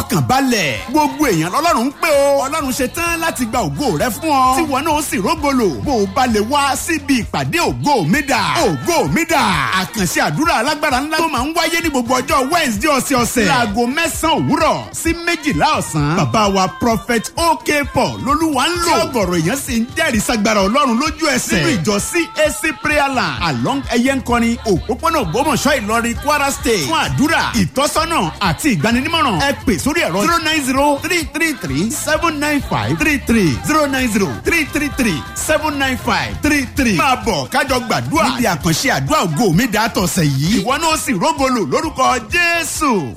fọkàn balẹ̀ gbogbo èèyàn lọ́lọ́run ń pè o ọlọ́run ṣe tán láti gba ògo rẹ fún ọ tí wọn náà sì rógolo bó o bá lè wá síbi ìpàdé ògo mi dà ògo mi dà àkànṣe àdúrà alágbára ńlá tó máa ń wáyé ní gbogbo ọjọ́ wednesday ọ̀sẹ̀ọ̀sẹ̀ láago mẹ́sàn-án òwúrọ̀ sí méjìlá ọ̀sán bàbá wa prophet ok paul lolúwa ń lò ọgọ̀rọ̀ èèyàn sì ń jẹ́rìí sagbára ọlọ́run lójú ẹsẹ̀ nínú ìjọ cac prayer land along ẹyẹnkọrin òpópónà ògbómọ̀ṣọ́ ìlọrin kwara state fún àdúrà ìtọ́sọ́nà àti ìgbaninímọ̀ràn ẹ pè sórí ẹ̀rọ zero nine zero three three three seven nine five three three zero nine zero three three three seven nine five three three. máa bọ̀ kájọ gbàdúrà níbi àkànṣe àdúrà ògo mi dà tọ̀sẹ̀ yìí ìwọ náà sì rógolo lórúkọ jésù.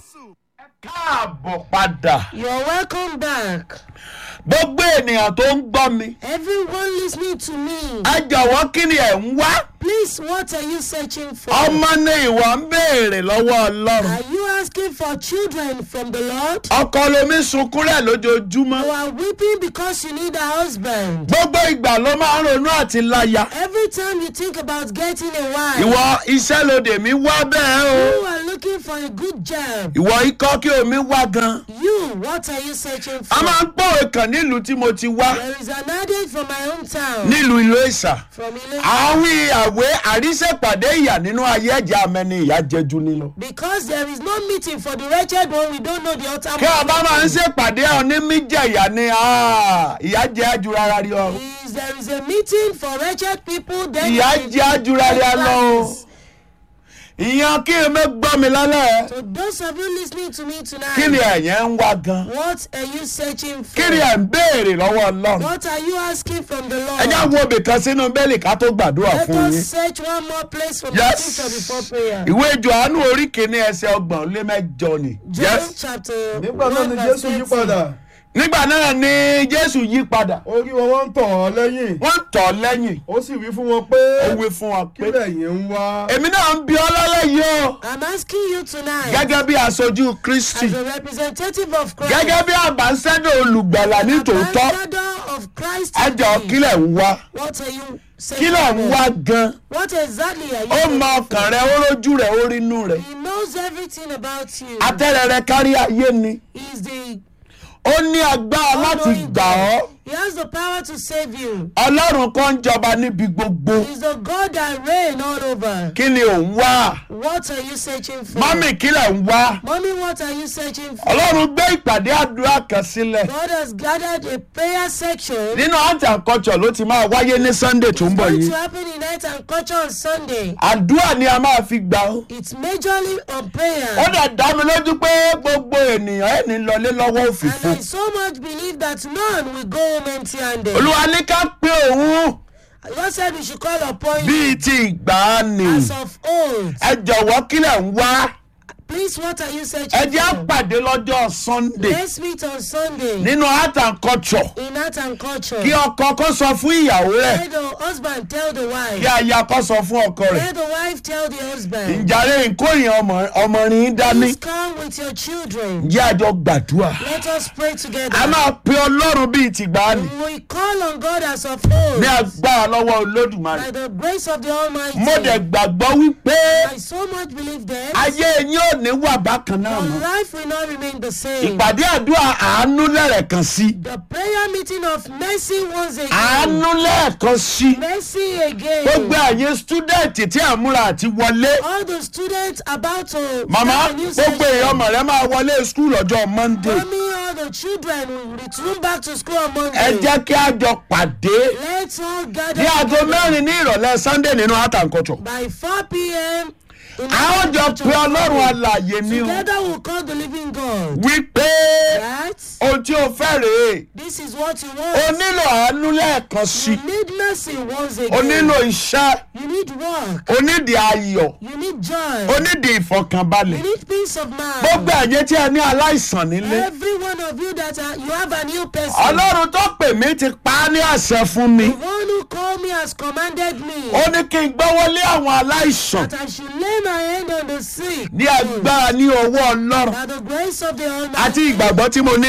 káàbọ̀ padà You're welcome back. gbogbo ènìyàn tó ń gbọ́ mi Everyone listening to me, ẹ jọ̀wọ́ kí ni ẹ̀ ń wá please, what are you searching for? ọmọ ni ìwọ ń béèrè lọ́wọ́ ọlọ́run Are you asking for children from the Lord? ọkọ lomi sunkún rẹ̀ lójoojúmọ́ You are weeping because you need a husband. gbogbo ìgbà ló máa ń ronú àti láya Every time you think about getting a wife, ìwọ iṣẹ́ lòdì mi wá bẹ́ẹ̀ o you are looking for a good job. ìwọ ikọ́ kí omi wá gan You, what are you searching a for? máa ń pòwe kan nílùú tí mo ti wá There is an adage from my hometown, nílùú ìlú ìsà from Ile- àwọn àwé àríṣẹ́pàdé ìyà nínú ayé ẹ̀jẹ̀ amẹ́ni ìyá jẹjú nílọ. because there is no meeting for the wretched one, we don't know the utter kí ọba máa ń ṣèpàdé onímíjẹ̀yà ni ah, ìyá jẹ́ àjùrara rí ọ. Is there is a meeting for wretched people, then ìyá there is- jẹ́ àjùrara lọ o. ìyẹn kí n mẹ́ gbọ́ mi lálẹ́. So those of you listening to me tonight, kí ni ẹ̀yẹ́ ń wá gan. what are you searching for? kí ni ẹ̀ ń béèrè lọ́wọ́ ọlọ́run. What are you asking from the Lord? ẹ já wo ibìkan sínú bẹ́ẹ̀lì ká tó gbàdúrà Let fún us yín. search one more place from Yes. the scripture before prayer. ìwé johannu orí kìíní ẹsẹ̀ ọgbọ̀n lé mẹ́jọ ni. John chapter nígbà náà 1 ni verse jésù yí 30. padà nígbà náà ni jésù yí padà. orí wọn wọ́n ń tọ̀ ọ́ lẹ́yìn wọ́n tọ̀ ọ́ lẹ́yìn. ó sì wí fún wọn pé ó wí fún wa kí pé. lẹ̀yin ń wá. èmi náà ń bi ọ́ lálẹ́ yìí o. I'm asking you tonight, gẹ́gẹ́ bí aṣojú kristi as a representative of Christ, gẹ́gẹ́ bí àbáṣẹ́dọ̀ olùgbàlà ní tòótọ́ ambassador of Christ, ẹ jọ today, kílẹ̀ ń wá what are you searching kílẹ̀ ń for? wá gan What exactly are you ó searching mọ ọkàn rẹ ó rójú rẹ ó rínú rẹ He knows everything about you. atẹ́rẹ rẹ kárí ayé ni He's the ó ní agbára láti all-knowing gbà ọ́ God. He has the power to save you. ọlọ́run kan ń jọba níbi gbogbo He's the God that reign all over. kí ni ò ń wá What are you searching for? mọ́mì kílẹ̀ ń wá Mommy, what are you searching for? ọlọ́run gbé ìpàdé àdúrà kan sílẹ̀ God has gathered a prayer section. nínú art and culture ló ti máa wáyé ní sunday tó ń bọ̀ going yìí to happen in night and culture on Sunday. àdúrà ni a máa fi gbà ó. It's majorly on ó prayer. dẹ̀ dá mi lójú pé gbogbo ènìyàn ẹ̀ ní lọlé lọ́wọ́ òfìfo. And I so much believe that none will go home empty handed. olúwa ní ká pé òun God said we should call upon you bíi ti ìgbàanì. as of old. ẹ jọ̀wọ́ kílẹ̀ ń wá. Please, what are you ẹ searching jẹ́ for? àpàdé lọ́jọ́ sunday Let's meet on Sunday nínú art and culture. in art and culture. kí ọkọ kó sọ fún ìyàwó rẹ̀ Let the husband tell the kí wife. aya kó sọ fún ọkọ rẹ̀. Let the wife tell the husband. ìjàre nkóyìn ọmọ ọmọrin dání. Please come with your children. jẹ́ àjọ gbàdúrà. Let us pray a together. máa pe ọlọ́run bíi ti ìgbàanì. We call on God as of old ní agbára lọ́wọ́ olódùmarè. by the grace of the Almighty. mo dẹ̀ gbàgbọ́ wípé I so much believe that ayé yín ò ní wà bákan náà your mọ́. life will not remain the same. ìpàdé àdúrà àánú lẹ́rẹ̀kan sí. The prayer meeting of mercy once again. àánú lẹ́ẹ̀kan sí. Mercy gbogbo again. àyè stúdẹ̀ǹtì tí à ń múra àti wọlé. All the students about to màmá start a new gbogbo session. èèyàn ọmọ rẹ máa wọlé skul ọjọ́ monday. Mommy, all the children will return back to school on ẹ Monday. jẹ́ kí a jọ pàdé Let's all gather ní aago together mẹ́rin ní ìrọ̀lẹ́ sunday nínú art and culture. by 4 p.m. in a ó jọ the pe ọlọ́run alàyè ni o Together we'll call the living God. wípé Right? ohun tí o fẹ́ rèé This is what you o want. nílò àánú lẹ́ẹ̀kan sí You need mercy once o again. nílò iṣẹ́ You need work. o nídìí ayọ̀ You need joy. o nídìí ìfọkànbalẹ̀ You need peace of mind. gbogbo ẹ̀yẹ tí ẹ ní aláìsàn nílé Every one of you that are, you have a new person. ọlọ́run tó pè mí ti pa á ní àṣẹ fún mi The one who called me has commanded me ó ní kí n gbọ́wọ́lé àwọn aláìsàn that I should lay my hand on the sick. ní agbára ní ọwọ́ ọlọ́run By the grace of the àti Almighty ìgbàgbọ́ tí mo ní nínú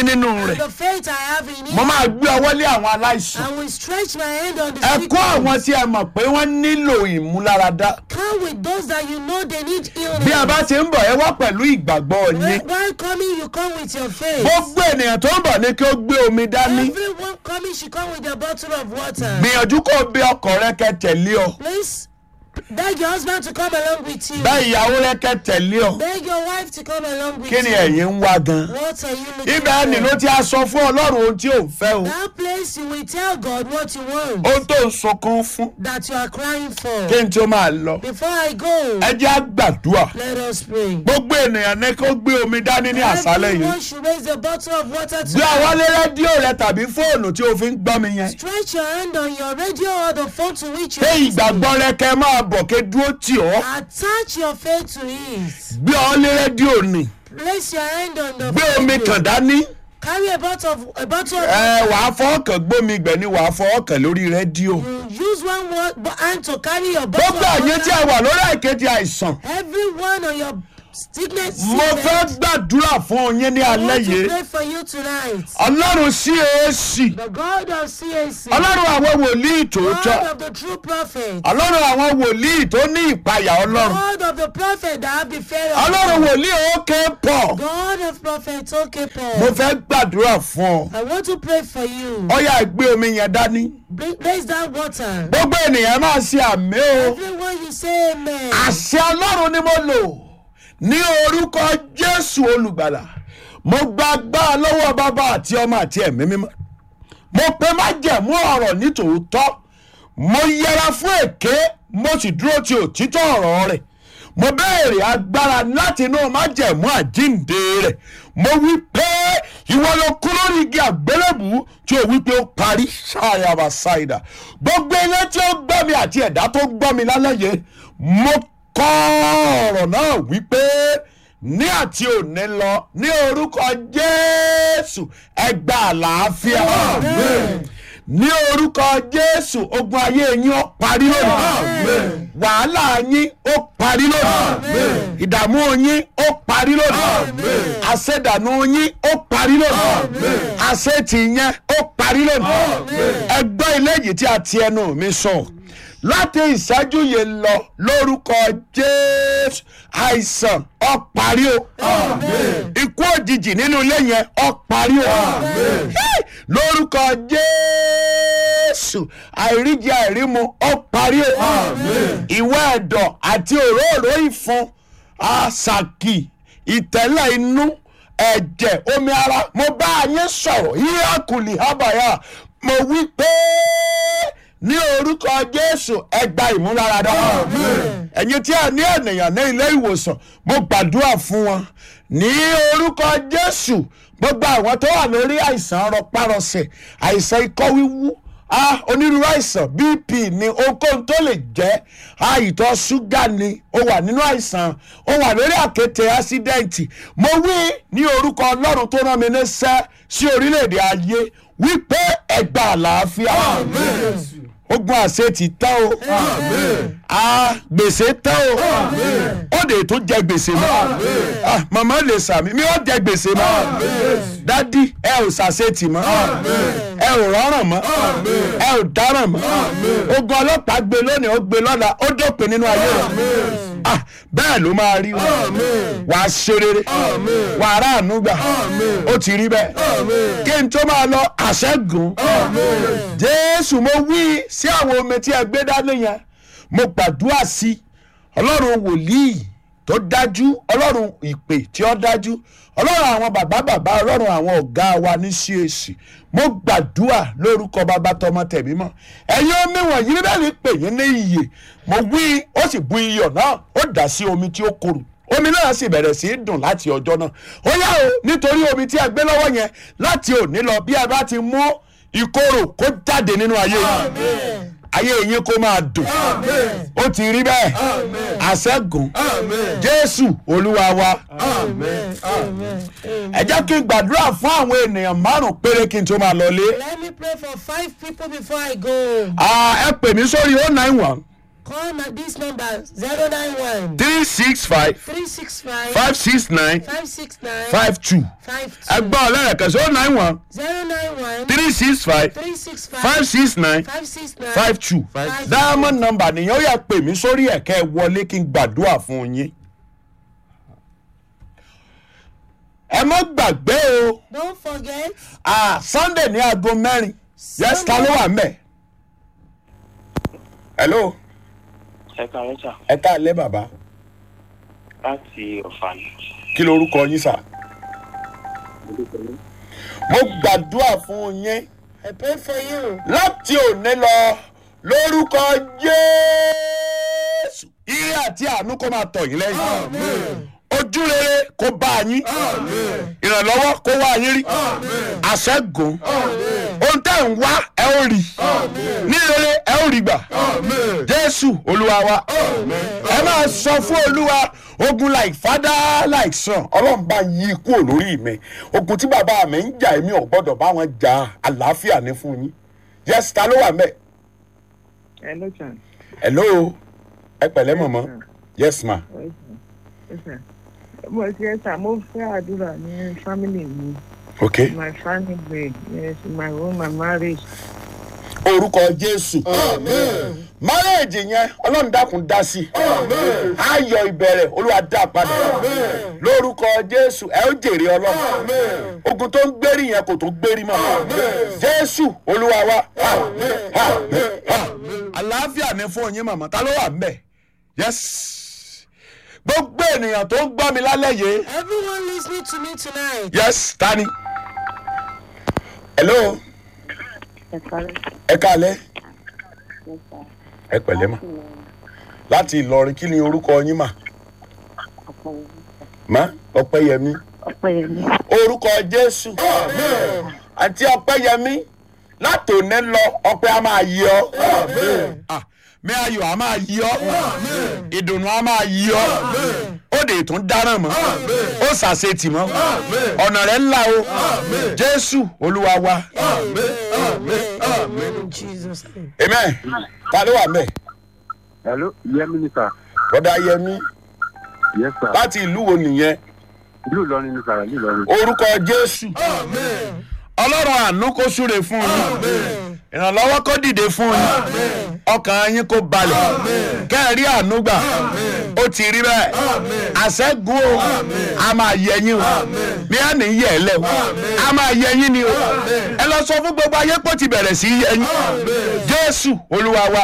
rẹ̀ And the faith I have in mo it, máa gbé ọwọ́ lé àwọn aláìsàn I will stretch my hand on the ẹ sick kó àwọn ones. tí ẹ mọ̀ pé wọ́n nílò ìmúláradá Come with those that you know they need bí a healing. bá ti ń bọ̀ ẹ wá pẹ̀lú ìgbàgbọ́ yín When- While coming, you come with your faith. gbogbo ènìyàn tó ń bọ̀ ní kí ó gbé omi dání Everyone coming should come with a bottle of water. gbìyànjú kó o bí ọkọ rẹ kẹ tẹ̀lé ọ Please beg your husband to come along with you. bẹ́ẹ̀ ìyàwó rẹ kẹ tẹ̀lé ọ Beg your wife to come along with kí ni you. ẹ̀yin ń wá gan. What are you looking ibẹ̀ ni ló for? ti a sọ fún ọlọ́run ohun tí ò ń fẹ́ o That place you will tell God what you want ohun tó ń sunkún fún that you are crying for. kí n tí ó máa lọ Before I go, ẹ jẹ́ àgbàdua let us pray. gbogbo ènìyàn ní kó gbé omi dání ní àṣálẹ̀ yìí Everyone should raise a bottle of water gbé àwọn to lé rédíò rẹ tàbí fóònù tí o fi ń gbọ́ mi yẹn Stretch your hand on your radio or the phone to which you pé are listening. ìgbàgbọ́ rẹ kẹ máa bọ̀ ké dúró tì ọ́ Attach your faith to it. gbé ọ lé rédíò nì Place your hand on the gbé omi radio. kàn dání Carry a bottle of a bottle of ẹ wàá fọwọ́ kàn gbómi gbẹ̀ ni wàá fọwọ́ kàn lórí rédíò You use one wa- bo- hand to carry your bottle gbogbo of àyè tí a water. wà lórí àìkéde àìsàn Everyone on your sickness mo fẹ́ gbàdúrà fún yín ní I alẹ́ want to yìí pray for you tonight. ọlọ́run CAC The God of CAC. ọlọ́run àwọn wòlíì tòótọ́ God of the true prophet. ọlọ́run àwọn wòlíì tó ní ìpayà ọlọ́run God of the prophet that have the fear of ọlọ́run God. wòlíì òkè pọ̀ God of prophet, okay, Paul. mo fẹ́ gbàdúrà fún ọ I want to pray for you. ọyà gbé omi yẹn dání Bring- Place that water. gbogbo ènìyàn máa ṣe àmì o Everyone you say amen. àṣẹ ọlọ́run ni mo lò ní orúkọ jésù olùgbàlà mo gba agbára lọ́wọ́ bàbá àti ọmọ àti ẹ̀mí mímọ́ mo pe májẹ̀mú ọ̀rọ̀ ní tòótọ́ mo yẹra fún èké mo sì dúró ti òtítọ́ ọ̀rọ̀ rẹ̀ mo béèrè agbára láti inú májẹ̀mú àjíǹde rẹ̀ mo wí pé ìwọ ló kú lórí igi àgbélébù tí o wí pé ó parí ṣáàyàbá ṣáìdà gbogbo ilé tí ó gbọ́ mi àti ẹ̀dá tó gbọ́ mi lálẹ́ yìí mo kọ́ ọ̀rọ̀ náà wípé ní àti òní lọ ní orúkọ jésù ẹ gba àlàáfíà ní orúkọ jésù ogun ayé yín ó parí lónìí wàhálà yín ó parí lónìí ìdààmú yín ó parí lónìí àṣedànù yín ó parí lónìí àṣetì yẹn ó parí lónìí ẹgbẹ́ ilé yìí tí a ti ẹnu mi sọ láti ìṣẹ́jú yìí lọ lórúkọ jésù àìsàn ó parí o ikú òjijì nínú ilé yẹn ó parí o Hey! lórúkọ jésù àìríjẹ àìrímu ó parí o ìwé ẹ̀dọ̀ àti òróró ìfun àṣàkì ìtẹ́lẹ̀ inú ẹ̀jẹ̀ omi ara mo bá yín sọ̀rọ̀ hírákùlì hábàyà mo wí pé ní orúkọ jésù ẹ gba ìmúláradá ẹ̀yin tí a ní ènìyàn ní ilé ìwòsàn mo gbàdúrà fún wọn ní orúkọ jésù gbogbo àwọn tó wà lórí àìsàn rọpárọsẹ̀ àìsàn ikọ́ wíwú ah onírúurú àìsàn bp ni ohunkóhun tó lè jẹ́ ah ìtọ̀ ṣúgà ni ó wà nínú àìsàn ó wà lórí àkéte ásídẹ́ǹtì mo wí ní orúkọ ọlọ́run tó rán mi níṣẹ́ sí orílẹ̀-èdè ayé wípé ẹ gba àlàáfíà ogun àṣẹ ti tán o a gbèsè tán o ó lè tún jẹ gbèsè mọ́ Ah, màmá lè sàmì mi ó jẹ gbèsè mọ́ dádì ẹ ò ṣàṣetì mọ́ ẹ ò rọrùn mọ́ ẹ ò dáràn mọ́ ogun ọlọ́pàá gbé lónìí ó gbé lọ́la ó dópin nínú ayé rẹ̀ Ah, bẹ́ẹ̀ ló máa rí wọn wà á ṣe rere wà á ráàánú gbà ó ti rí bẹ́ẹ̀ kí n tó máa lọ àṣẹ́gun jésù mo wí sí àwọn omi tí ẹ gbé dání yẹn mo gbàdúrà sí ọlọ́run wòlíì tó dájú ọlọ́run ìpè tí ó dájú ọlọ́run àwọn bàbá bàbá ọlọ́run àwọn ọ̀gá wa ní CAC mo gbàdúrà lórúkọ bàbá tọmọ tẹ̀mí mọ́ ẹ̀yin omi wọ̀nyí bíbélì ní pè yín ní iyè mo wí ó sì bu iyọ̀ náà ó dà sí omi tí ó korò omi náà sì bẹ̀rẹ̀ sí í dùn láti ọjọ́ náà ó yá o nítorí omi tí a gbé lọ́wọ́ yẹn láti òní lọ bí a bá ti mú ìkorò kó jáde nínú ayé yìí ayé yín kó máa dùn ó ti rí bẹ́ẹ̀ àṣẹ́gun jésù olúwa wa ẹ jẹ́ kí n gbàdúrà fún àwọn ènìyàn márùn-ún péré kí n tó máa lọlé Let me pray for five people before I go. Ah, ẹ pè mí sórí oh nine one Call my, this number 091 three six five 365 five six nine 569 five two 52 ẹgbọ́n ọlẹ́rẹ̀kẹ́ sí oh nine one 091 three six five 365 five six nine 569 five two Five- diamond number nìyẹn ó yà pè mí sórí ẹ̀kẹ́ wọlé kí n gbàdúrà fún yín. ẹ má gbàgbé o Don't forget, ah, sunday ní aago mẹ́rin yes ta ló wà mẹ́. hello ẹ káàárọ̀ sà ẹ káàlẹ́ bàbá láti ọ̀fà ni. kí lorúkọ yín sà. mo gbàdúrà fún yín I pray for you. láti òní lọ lórúkọ jésù. ire àti àánú kó máa tọ̀ yín lẹ́yìn. ojú rere kó bá yín. ìrànlọ́wọ́ kó wá yín rí. àṣẹ́gun. ohun tẹ́ ń wá ẹ ó rí. ní rere ẹ ó rí gbà. jésù olúwa wa. ẹ máa sọ fún olúwa ogun like father like son ọlọ́run bá yí kúrò lórí mi ogun tí bàbá mi ń jà èmi ò gbọ́dọ̀ bá wọn jà àlàáfíà ní fún yín yes ta ló wà mẹ́ Hello, sir. hello ẹ pẹ̀lẹ́ mọ̀mọ́ yes ma Yes, sir. Mo ṣe sà mo fẹ́ àdúrà ní family mi. ok My family, yes, my home, my marriage. orúkọ jésù márẹ́ẹ̀jì yẹn ọlọ́run dákun dá sí ayọ̀ ìbẹ̀rẹ̀ olúwa dá padà lórúkọ jésù ẹ ó jèrè ọlọ́run ogun tó ń gbérí yẹn kò tó gbérí mọ́ jésù olúwa wa. àlàáfíà ni fún yín màmá ta ló wà ń bẹ̀ yes gbogbo ènìyàn tó ń gbọ́ mi lálẹ́ yìí Everyone listening to me tonight. yes tani hello Ẹ káàárọ̀, ẹ káalẹ́ yes, sir. ẹ pẹ̀lẹ́ mà láti ìlọrin kí ni orúkọ yín mà má ọpẹ́yẹmí Ọpẹ́yẹmí. orúkọ jésù àti ọpẹ́yẹmí látòní lọ ọpẹ́ a máa yí ọ. mi ayọ̀ a máa yí ọ ìdùnnú a máa yí ọ ó dè tún dáràn mọ́ ó ṣàṣetì mọ́ ọ̀nà rẹ̀ ńlá o jésù olúwa wa In Jesus' name. amen ta ló wà mẹ́ Hello, Yemi ni sir. bọ́dá yẹmí Yes sir. láti ìlú wo nìyẹn Ìlú Ìlọrin ni sir, ìlú Ìlọrin. orúkọ jésù ọlọ́run àánú kó súre fún yín ìrànlọ́wọ́ kó dìde fún yín ọkàn yín kó balẹ̀ kẹ́ẹ̀rí àánú gbà ó ti rí bẹ́ẹ̀ àṣẹ́gun o a máa yẹ yín o bí a ní yẹ ẹ lẹ o a máa yẹ yín ni o ẹ lọ sọ fún gbogbo ayé pé ó ti bẹ̀rẹ̀ sí í yẹ yín jésù olúwa wa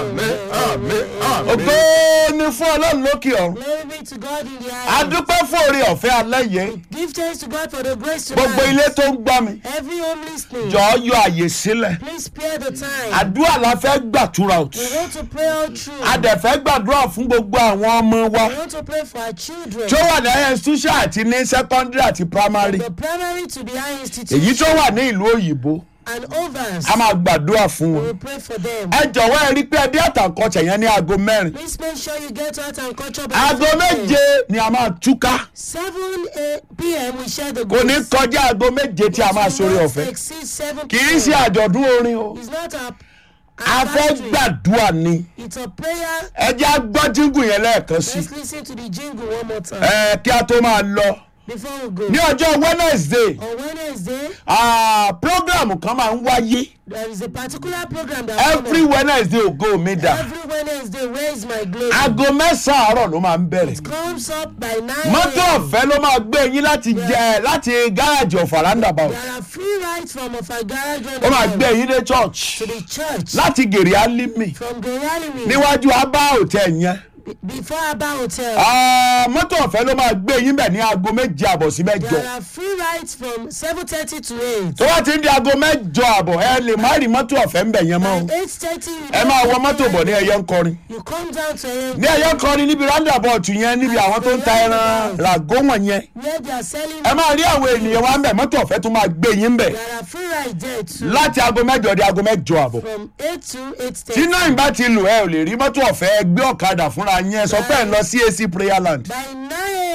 ògbó ni fún ọlọ́run lókè ọ̀run Glory be to God in the a highest. dúpẹ́ fún oore ọ̀fẹ́ alẹ́ yìí Give thanks to God for the grace to gbogbo ilé tó ń gbọ́ mi Every home listening, jọ̀ọ́ yọ àyè sílẹ̀ please spare the time. àdúrà la fẹ́ gbàtúrà o We want to pray all through. a dẹ̀ fẹ́ gbàdúrà fún gbogbo àwọn ọmọ wa We want to pray for our children. tó wà ní institution àti ní secondary àti primary The primary to the high institution èyí tó wà ní ìlú òyìnbó and overs. a máa gbàdúrà fún We wọn will pray for them. ẹ jọ̀wọ́ ẹ rí pé ẹdí àtàkọ́tẹ̀ yẹn ní aago mẹ́rin Please make sure you get to art and culture by aago 7 méje ni a máa túká 7 p.m. we share the kò ní grace. kọjá aago méje tí a máa sórí ọ̀fẹ́ Exceed 7 kì í ṣe àjọ̀dún orin o It's not a, a fẹ́ anniversary. gbàdúrà ni It's a prayer. ẹ jẹ́ agbọ́jíngù yẹn lẹ́ẹ̀kan sí Let's listen to the jingle one more time ẹ kí a tó máa lọ before we go. ní ọjọ́ wednesday On Wednesday, ah, program kan máa ń wáyé there is a particular program that every wednesday ògo mi dà every Wednesday. Where is my glory? aago mẹ́sàn-án àárọ̀ ló máa ń bẹ̀rẹ̀ Comes up by 9 mọ́tò a.m. ọ̀fẹ́ ló máa gbé yín láti jẹ láti gáàjì ọ̀fà roundabout There are free rides from of our garage ó máa gbé yín dé church to the church láti gèrè alimi from Geralimi níwájú abá hotel yẹn before Abba Hotel. Ah, mọ́tò ọ̀fẹ́ ló máa gbé yín bẹ̀ ní aago méje àbọ̀ sí mẹ́jọ There are free rides from 7:30 to 8. tó bá ti ń di aago mẹ́jọ àbọ̀ ẹ lè má rí mọ́tò ọ̀fẹ́ ń bẹ̀ yẹn mọ́ o By 8:30 you ẹ don't máa wọ get mọ́tò bọ̀ ní there. ẹyẹ ń kọrin You come down to a ní ẹyẹ ń kọrin níbi roundabout yẹn níbi àwọn tó ń ta ẹran ràgó wọ̀nyẹn where they are selling. ẹ máa rí àwọn ènìyàn wa ń bẹ̀ mọ́tò ọ̀fẹ́ tó máa gbé yín bẹ̀ There are free rides there too. láti aago mẹ́jọ di aago mẹ́jọ àbọ̀ From 8 to 8:30. tí náà bá ti lù ẹ ò lè rí mọ́tò ọ̀fẹ́ ẹ gbé ọ̀kadà fúnra yín ẹ sọ pé ẹ ń lọ sí ac prayer land By 9 a.m.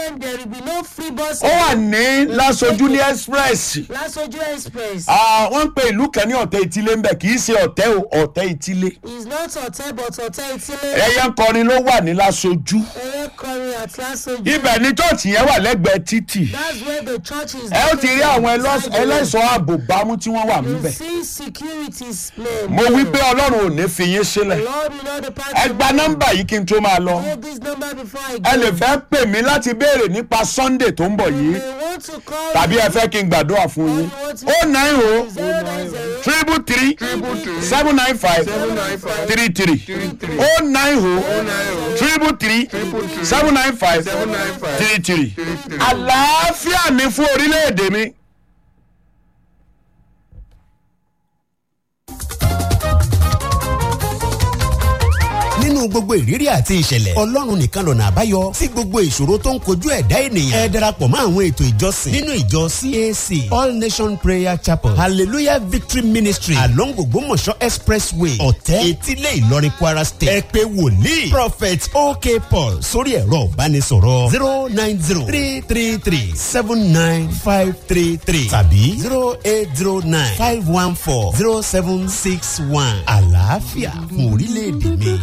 then there will be no free bus. ó wà ní lasojú ní express Lasoju Express Ah, wọ́n ń pe ìlú kan ní ọ̀tẹ̀ ìtílé ń bẹ̀ kì í ṣe ọ̀tẹ̀ o ọ̀tẹ̀ ìtílé is not hotel but hotel Itile. ẹyẹ ń kọrin ló wà ní lasojú Eye Kọrin at Lasoju. ibẹ̀ ní chọ́ọ̀chì yẹn wà lẹ́gbẹ̀ẹ́ títì That's where the church is. ẹ ó ti rí àwọn ẹlọ́s- Beside the road. ẹlẹ́ṣọ́ ààbò bámú tí wọ́n wà You níbẹ̀ see securities play. mo wí pé ọlọ́run ò ní fi yín sílẹ̀ Lord will not depart ẹ from gba you. nọ́mbà yìí kí n tó máa lọ Hold this number before I ẹ lè go. fẹ́ pè mí láti béèrè nípa sunday tó ń bọ̀ yìí You want to call tàbí ẹ me fẹ́ kí n gbàdúrà fún yín ó nine o triple three seven nine five three three ó nine o triple three seven nine five three three àlàáfíà mi fún orílẹ̀-èdè mi. nínú gbogbo ìrírí àti ìṣẹ̀lẹ̀ ọlọ́run nìkan lọ́nà àbáyọ sí gbogbo ìṣòro tó ń kojú ẹ̀dá ènìyàn ẹ darapọ̀ mọ́ àwọn ètò ìjọsìn nínú ìjọ cac all nation prayer chapel hallelujah victory ministry along ògbómọ̀ṣọ́ expressway ọ̀tẹ́ etílé ìlọrin kwara state ẹ pé wòlíì prophet ok paul sórí ẹ̀rọ ìbánisọ̀rọ̀ zero nine zero three three three seven nine five three three tàbí zero eight zero nine five one four zero seven six one àlàáfíà fún orílẹ̀-èdè mi.